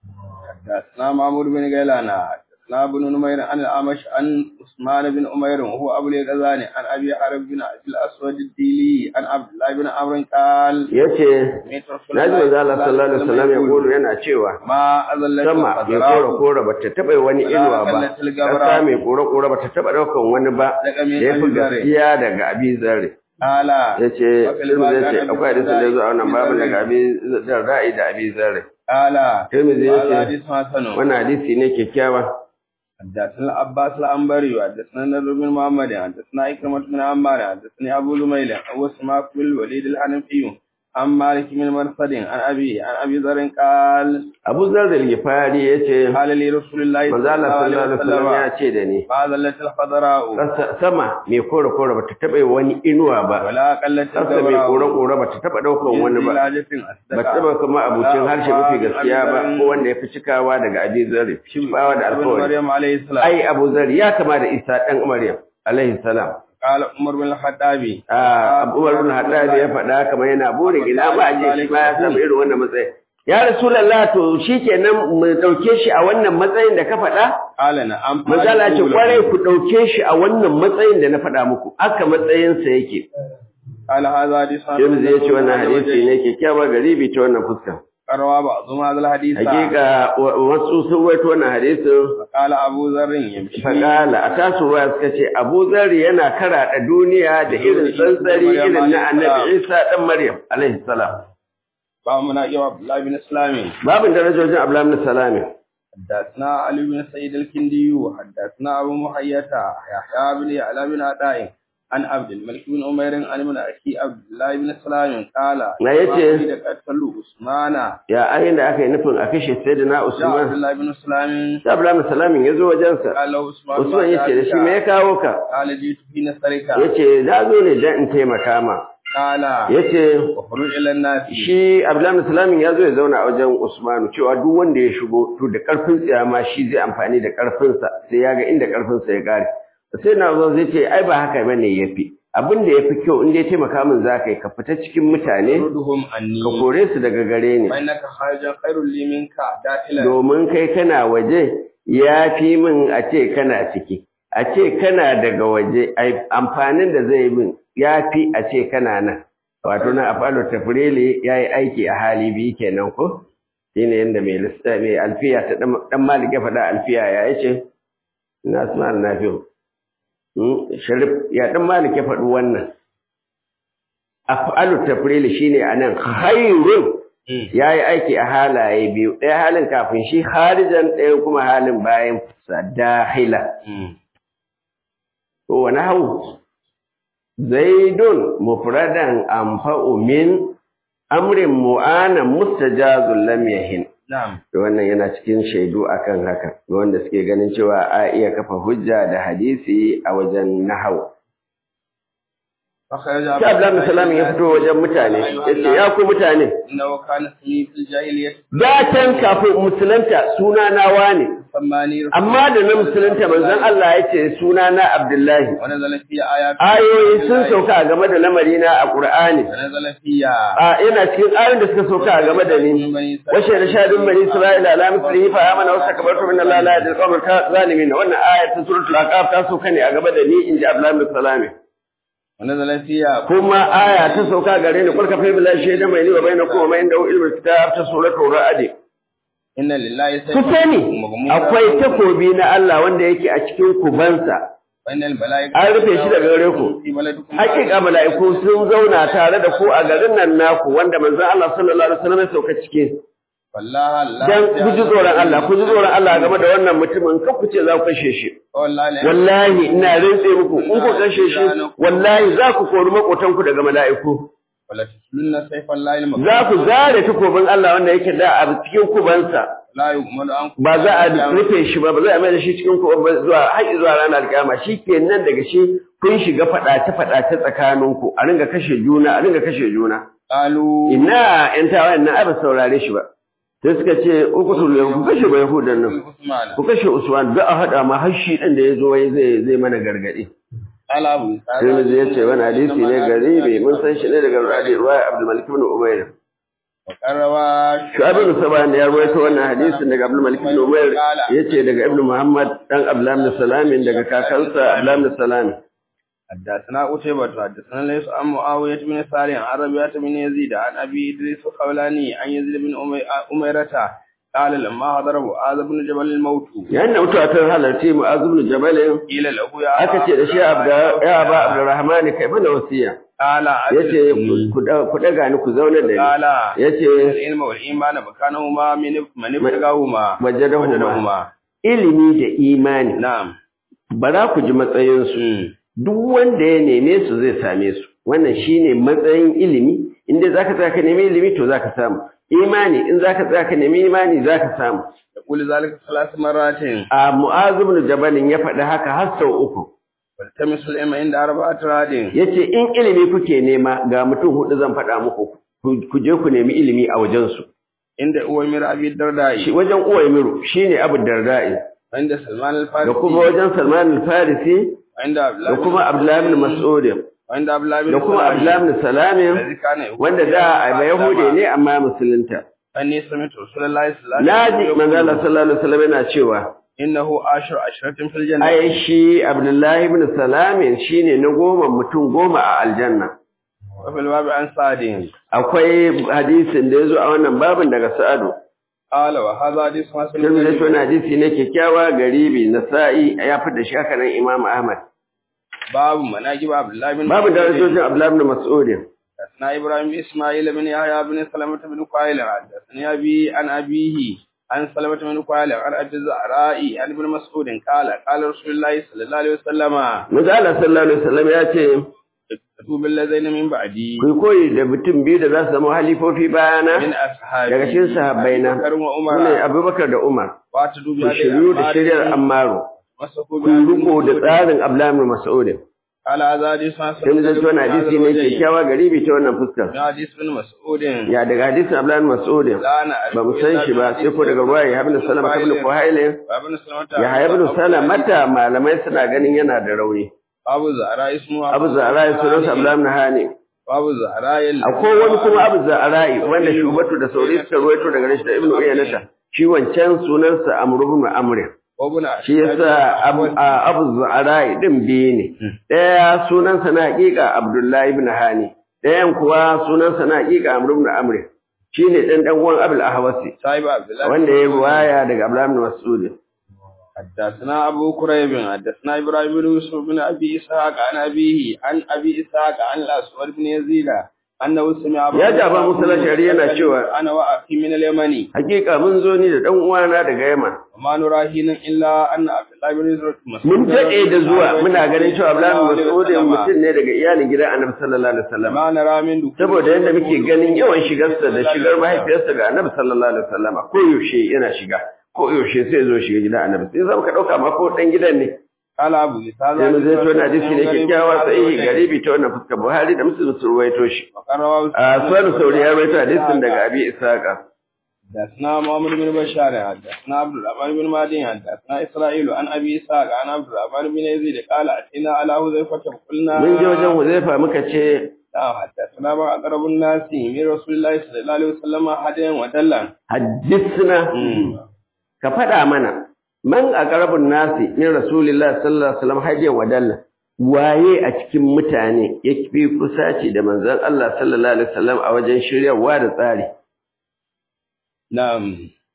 حدثنا معمر بن غيلان حدثنا ابن نمير عن الأعمش عن عثمان بن أمير وهو أبو الغزالي عن أبي حرب بن أبي الأسود الديلي عن عبد الله بن عمرو قال Yace سمعت رسول Naji manzo Allah sallallahu alaihi wasallam ya يقول kulu yana cewa ما أذلت sama ya kora kora bata taba wani inuwa ba kasa mai kora kora bata taba daukan wani ba da ya fi gaskiya daga Abi Zarr. قال yace Tirmidhi yace akwai hadisin da ya zo a wannan babu daga Abi Zarr da Abi Zarr. قال Tirmidhi هذا yace حديث حسن wannan hadisi ne kyakkyawa. حدثنا عباس العنبري وحدثنا نضر بن محمد حدثنا إكرمة بن عمار حدثني أبو زميل أبو سماك بن الوليد الحنفي عن مالك بن مرصد عن أبي عن أبي ذر قال Abu Zarr al-Ghifari yace قال لي رسول الله manzo Allah sallallahu alaihi wasallam ya ce da ni ما ذلت الخضراء Ƙasa- sama mai kore kore bata taba wani inuwa ba ولا قلت ƙasa mai kore kore bata taba daukan wani ba ba taba kuma abucin harshe mafi gaskiya ba ko wanda ya fi cikawa daga Abi Zarr bawa da alƙawari مريم عليه السلام ai Abu Zarr ya kama da Isa dan Maryam alaihi salam قال عمر بن الخطاب ah Abu Umar bin Haddad ya faɗa kamar yana burin ina ba a ce shi ma ya samu irin wannan matsayi ya Rasulullah to shikenan mu dauke shi a wannan matsayin da ka faɗa قال نعم Mazala ce kwarai ku ɗauke shi a wannan matsayin da na faɗa muku, aka matsayinsa yake. قال هذا حديث James ya ce wannan hadisi ne kyakkyawa garibi ta wannan fuska. روى بعضهم هذا الحديث Hakika wa- wasu sun waito wannan hadisin قال أبو ذر يمشي faƙala a tasu ruwa suka ce Abu Zarri yana karaɗa duniya da irin tsantsari irin na Annabi Isa ɗan Maryam alaihi salam. باب مناقب عبد الله بن سلام Babin darajojin Abdullahi bin Salami. حدثنا علي بن سعيد الكندي وحدثنا أبو محية يحيى بن يعلى بن عطاء عن عبد الملك بن عمير عن من أخي عبد الله بن سلام قال ما يتي؟ ما قتلوا عثمان Ya ayin da aka yi nufin a kashe Sayyidina جاء عبد Usman. الله بن سلام Sai Abdullahi bin Salamin ya zo wajensa. قال له عثمان Usman ya ce da shi me ya kawo ka? قال جئت في نصرك Ya ce na zo ne don in taimaka ma. قال Ya ce وخرج إلى الناس shi Abdullahi Salamin ya zo ya zauna a wajen Usmanu cewa duk wanda ya shigo to da karfin tsiya ma shi zai amfani da karfinsa sai ya ga inda karfinsa ya kare sai na zo zai ce ai ba haka bane yafi abin da yafi kyau in dai taimaka min zaka yi ka fita cikin mutane ردهم عني ka kore su daga gare ni فإنك خارج خير لي منك داخلا domin kai kana waje ya fi min a ce kana ciki a ce kana daga waje ai amfanin da zai min ya fi a ce kana nan wato na afalo tafrili ya yi aiki a hali biyu kenan ko shine yadda mai lissa mai alfiya ta dan malik ya faɗa alfiya ya yace na asma nafi'u sharif ya dan malik ya faɗi wannan afalu tafrili shine anan khairun ya yi aiki a halaye biyu ɗaya halin kafin shi harijan ɗaya kuma halin bayan sa dahila to wani hau zaidun mufradan anfa'u min amrin mu'ana mustajazul lam yahin نعم to wannan yana cikin shaidu akan haka ga wanda suke ganin cewa a iya kafa hujja da hadisi a wajen nahau فخرج sai Abdullahi Salam ya fito wajen mutane yace ya ku mutane إنه كان اسمي في الجاهلية da can kafin musulunta suna na wane سماني رسول amma da na musulunta manzon Allah ya ce suna na Abdullahi ونزل في آيات ayoyi sun sauka a game da lamarina a Qur'ani ونزل فيها a ina cikin ayoyin da suka sauka a game da ni washe da shadun bani Isra'ila ala mislihi fa amana wa sakabartu min Allah la yadil qawm zalimin wannan aya ta suratul aqaf ta sauka ne a game da ni inji Abdullahi bin Salami ونزل فيها kuma aya ta sauka gare ni kulka fa billahi shayda mai ni wa bainakum wa ma inda ilmul kitab ta suratul ra'd إن لله ku sani akwai takobi na Allah wanda yake a cikin kubansa Wannan mala'ika An rufe shi daga gare ku. hakika mala'iku sun zauna tare da ku a garin nan naku wanda manzon Allah sallallahu alaihi wasallam ya sauka cike wallahi Allah dan ku ji tsoron Allah ku ji tsoron Allah game da wannan mutumin kan ku ce za ku kashe shi wallahi wallahi ina rantse muku in ku kashe shi wallahi za ku kori makotan ku daga mala'iku wala tuslunna sayfallahi al za ku zare takobin Allah wanda yake da a cikin kubansa la yu'minu an ba za a rufe shi ba ba za a mai da shi cikin kuban ba zuwa har zuwa ranar alƙiyama shi kenan daga shi kun shiga faɗace faɗace tsakaninku a ringa kashe juna a ringa kashe juna qalu ina ƴan tawayen nan ai ba saurare shi ba sai suka ce uqtul ku kashe ba yahudan nan Usman ku kashe usman da a hada ma har shi din da yazo wai zai zai mana gargadi ala abu sai mu ya ce wani hadisi ne garibi mun san shi ne daga ruwaya Abdul Malik ibn Umayr karrawa Shu'aib ibn Saban ya rawaito wannan hadisin daga Abdul Malik ibn Umayr yace daga Ibn Muhammad dan Abdullah ibn Salam daga kakansa Abdullah ibn Salam حدثنا قتيبة حدثنا ليس عن معاوية بن صالح عن ربيعة بن يزيد عن أبي إدريس الخولاني عن يزيد بن أمي- أميرة قال لما حضر معاذ بن جبل الموت yayin da mutuwa ta halarci Mu'adh ibn Jabal قيل له يا aka ce da shi Abda ya ba Abdurrahman kai mana wasiya قال yace ku da- ku daga ni ku zauna da ni قال yace العلم والإيمان مكانهما من من ابتغاهما wajadahuma وجدهما ilimi da imani نعم ba za ku ji matsayinsu duk wanda ya neme su zai same su wannan shine matsayin ilimi inda zaka tsaya ka nemi ilimi to zaka samu imani in zaka tsaya ka nemi imani zaka samu يقول ذلك ثلاث مرات a mu'az ibn jabal ya faɗi haka har sau uku والتمس العلم عند أربعة راد yace in ilimi kuke nema ga mutum hudu zan faɗa muku ku- ku je ku nemi ilimi a wajen su عند أويمر أبي الدرداء shi wajen uwaymiru shine abu darda'i عند سلمان da الفارسي kuma wajen salman al-farisi وعند عبد الله da kuma abdullah ibn mas'ud وعند عبد الله بن da kuma سلام abdullah ibn salam الذي كان يقول wanda da a yahude ne amma musulunta أني سمعت رسول الله صلى الله عليه Naji وسلم manzo Allah يقول sallallahu alaihi wasallam yana cewa إنه عشر عشرة في الجنة ai shi Abdullahi ibn Salam shine na goma mutum goma a aljanna وفي الباب عن سعد akwai hadisin da yazo a wannan babin daga Sa'adu قال وهذا حديث حسن sai da shi غريب. wannan hadisi ne kyakkyawa garibi Nasa'i ya fada shi haka nan Imam Ahmad باب مناقب عبد الله بن babu مسعود. darajojin Abdullahi ibn Mas'ud حدثنا إبراهيم بن إسماعيل بن يحيى بن سلمة بن قائل حدثني أبي عن أبيه عن سلمة بن قائل عن أبي الزهراء عن ابن مسعود قال قال رسول الله صلى الله عليه وسلم Manzo Allah sallallahu alaihi wasallam ya ce اكتبوا بالذين من بعدي ku koyi da mutum biyu da za su zama halifofi من bayana أصحابي daga cikin sahabbaina أبي بكر وعمر sune Abubakar da Umar واتدوا ku shiryu da shirya Ammaru مسكوا ku riko da tsarin Abdullahi ibn Mas'ud على هذا حديث حسن sai mu zanto wani hadisi ne kyakkyawa garibi ta wannan fuskar من حديث بن مسعود ya daga hadisin Abdullahi ibn Mas'ud لا نعرف ba mu san shi ba sai ko daga ruwa ya ibn Salama ibn Fuhail وابن سلمة ya ibn Salamata malamai suna ganin yana da rauni أبو زهراء اسمه Abu Zahra ya sunan sa Abdullahi ibn Hani أبو زهراء akwai wani kuma Abu Zahra wanda Shubatu da Sauri suka ruwaito daga shi da Ibn Uyanata shi wancan sunansa Amr ibn Amr وابن shi yasa Abu a- Abu Zahra din biyu ne ɗaya sunansa na hakika Abdullahi ibn Hani ɗayan kuwa sunansa na hakika Amr ibn Amr shine dan dan uwan Abul Ahwasi صاحب عبد الله wanda ya ruwaya daga Abdullahi ibn Mas'ud حدثنا أبو كريب حدثنا إبراهيم بن يوسف بن أبي إسحاق عن أبيه عن أبي إسحاق عن الأسود بن يزيد أنه سمع Ya ji Abu Musa al-Ash'ari yana cewa- أنا وأخي من اليمن hakika mun zo ni da dan uwana daga Yaman وما نرى هنا إلا أن عبد الله بن يزيد mun daɗe da zuwa muna ganin cewa Abdullahi ibn Mas'ud mutum ne daga iyalin gidan Annabi sallallahu alaihi wasallam ما نرى من دخول saboda yadda muke ganin yawan shigarsa da shigar mahaifiyarsa ga Annabi sallallahu alaihi wasallam ko yaushe yana shiga ko yaushe sai zo shiga gidan Annabi sai zama ka dauka ma ko dan gidan ne قال أبو إسحاق sai mu zai to na hadisi ne kyakkyawa sai garibi ta wannan fuskar Buhari da Muslim sun ruwaito shi وقال a sunan sauri ya ruwaito hadisin daga Abi Isaqa حدثنا محمد بن بشار حدثنا عبد الرحمن بن مهدي حدثنا اسرائيل عن ابي اسحاق عن عبد الرحمن بن يزيد قال اتينا على حذيفه فقلنا mun je wajen Huzaifa muka ce لا حدثنا ما اقرب الناس من رسول الله صلى الله عليه وسلم هديا ودلا haddisna ka faɗa mana man aqrabun nasi min rasulillahi sallallahu alaihi wasallam hajjan wa dalla waye a cikin mutane yafi kusaci da manzon Allah sallallahu alaihi wasallam a wajen shiryarwa da tsari نعم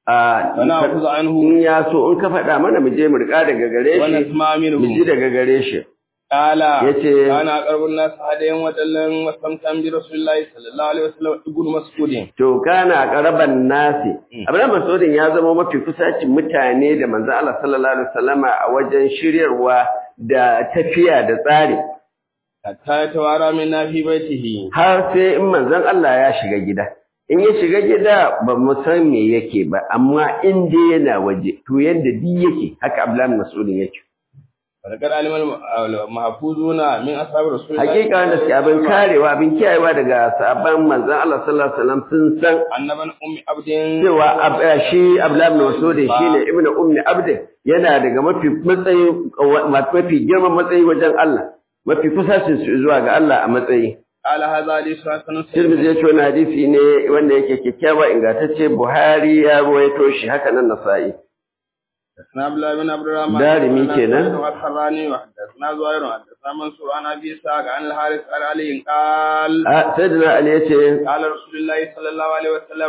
a wa na'khudhu anhu in ya so in ka faɗa mana mu je mu riƙa daga gare wa shi nasma minhu mu ji daga gare shi qala Yace- ana qarbun nas hadayan wa dallan wa samtam bi rasulillahi sallallahu alaihi wasallam ibnu mas'udin to kana qaraban nasi Abdullahi Mas'udin ya zama mafi kusacin mutane da manzo Allah sallallahu alaihi wasallama a wajen shiryarwa da tafiya da tsari hatta tawara min nafi baitihi har sai in manzon Allah ya shiga gida in ya shiga gida ba mu san me yake ba amma in dai yana waje to yadda di yake haka Abdullahi Mas'udin yake Farkar alimal mahfuzuna min ashabi rasulillahi hakika wanda suke abin karewa abin kiyayewa daga sahabban manzon Allah sallallahu alaihi wasallam sun san annaban ummi abdin cewa ab- eh, shi Abdullahi ibn Mas'ud shine ibnu ummi abd yana daga mafi matsayi mafi girman matsayi wajen Allah mafi kusacin su zuwa ga Allah a matsayi ala hadha hadithu hasanun Tirmidhi ya ce wani hadisi ne wanda yake kyakkyawa ingantacce Buhari ya ruwaito shi haka nan Nasa'i حدثنا عبد الله بن عبد الرحمن دارمي كده. والحراني وحدثنا زهير وحدثنا منصور عن ابي اسحاق عن الحارث عن علي قال a sayyidina Ali ya ce قال رسول الله صلى الله عليه وسلم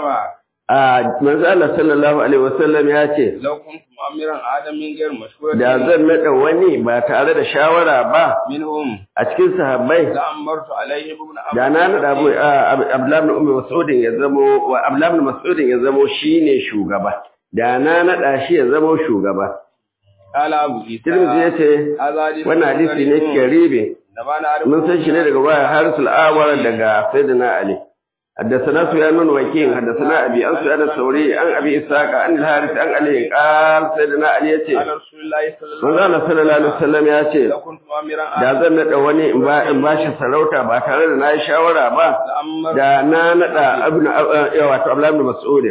a manzo Allah sallallahu alaihi wasallam ya ce لو كنت مؤمرا ادم من غير مشورة da zan nada wani ba tare da shawara ba منهم a cikin sahabbai لأمرت عليه ابن عبد da na nada Abu Abdullah ibn Ummi Mas'ud ya zamo wa Abdullah ibn Mas'ud ya zamo shine shugaba da na nada shi ya zamo shugaba قال ابو عيسى Tirmidhi ya ce هذا حديث wannan hadisi ne karibe نبانا عارف mun san shi ne daga wayar Haris al-Awar daga Sayyidina Ali حدثنا سفيان بن وكيع حدثنا ابي عن سفيان الثوري عن ابي اسحاق عن الحارث عن علي قال سيدنا علي yace قال رسول الله صلى الله manzo عليه Allah sallallahu alaihi wasallam ya ce وسلم لو كنت مؤمرا da ادم zan nada wani in ba in bashi sarauta ba tare da nayi shawara ba لأمرت da na nada ibn wato Abdullah ibn Mas'ud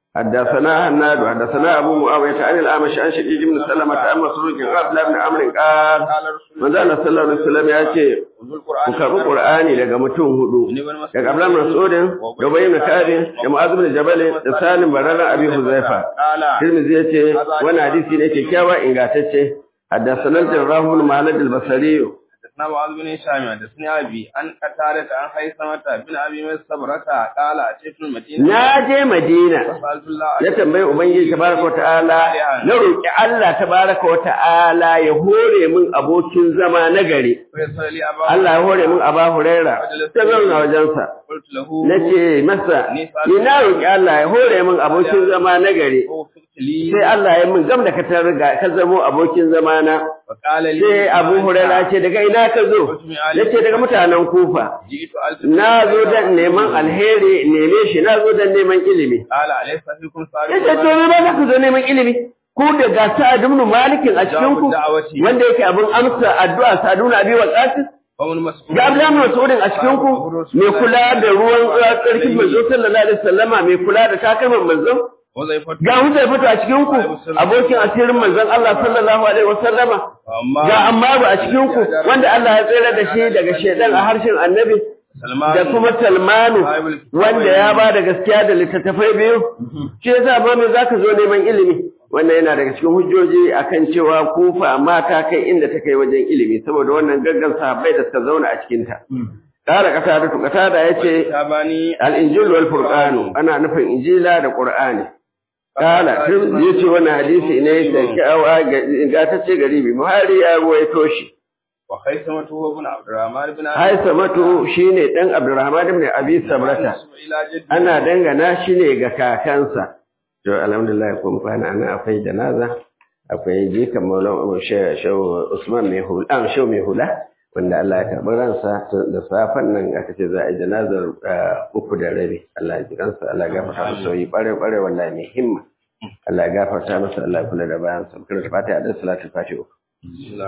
حدثنا هناد حدثنا ابو معاويه عن الاعمش عن شديد بن سلمة عن مسروق عن عبد الله بن عمرو قال قال رسول manzo Allah sallallahu alaihi wasallam ya ce وذو القرآن ku karbi Qur'ani daga mutum hudu daga Abdullah ibn Mas'ud da Ubay ibn Ka'ab da Mu'adh ibn Jabal da Salim barara Abi Huzaifa قال Tirmidhi yace wannan hadisi ne kyakkyawa ingantacce حدثنا الجراح بن مالك البصري حدثنا معاذ بن هشام حدثني ابي عن قتادة عن خيثمة بن ابي مسبرة قال اتيت المدينة na je Madina فسألت الله na tambayi ubangiji tabaraka wa ta'ala na roki Allah tabaraka wa ta'ala ya hore min abokin zama na gari ويسر لي ابا Allah ya hore min Aba Huraira ta zauna wajensa قلت له nace masa ni na roki Allah ya hore min abokin zama na gari ووفقت لي sai Allah ya min gam da ka targa ka zamo abokin zamana فقال لي sai Abu Hurairah ce daga ina ka zo yace daga mutanen Kufa جئت ألف na zo dan neman alheri neme shi na zo dan neman ilimi قال أليس فيكم yace to صالح ne ba ku zo neman ilimi ku da ga Sa'ad ibn Malik a cikin ku wanda yake abin amsa addu'a Saduna Abi Waqas ومن مسؤول ga Abdullah ibn Mas'ud a cikin ku mai kula da ruwan tsarkin manzo sallallahu alaihi wasallama mai kula da takalman manzo وظيفة ga Huzaifa a cikin ku abokin asirin manzon Allah sallallahu alaihi wasallama أما ga Ammaru a cikin ku wanda Allah ya tsere da shi daga shedan a harshen Annabi سلمان da kuma Salmanu wanda ya ba da gaskiya da littattafai biyu shi yasa ba me zaka zo neman ilimi wannan yana daga cikin hujjoji akan cewa kufa mata kai inda ta kai wajen ilimi saboda wannan gaggan sahabbai da suka zauna a cikin ta kara kasa da tukata da yace شاباني al-injil wal qur'an ana nufin injila da qur'ani kala yace wannan hadisi ne da kyawa ga ta ce garibi buhari ya ruwaito shi وخيثمة هو ابن عبد الرحمن بن Haisamatu shine dan Abdurrahman ibn Abi Sabrata. إلى جد Ana dangana shi ne ga kakansa. To alhamdulillah kun kwana ana akwai janaza, akwai jikan Maulana Shehu Usman mai hula, an Shehu mai hula wanda Allah ya karɓi ransa da safan nan aka ce za a yi janazar uh, uku da rabi. Allah ya ji ransa, Allah ya gafarta masa sauyi ɓare ɓare wallahi mai himma. Allah ya gafarta masa, Allah ya kula da bayansa. Kira da fata a da salatu fati uku.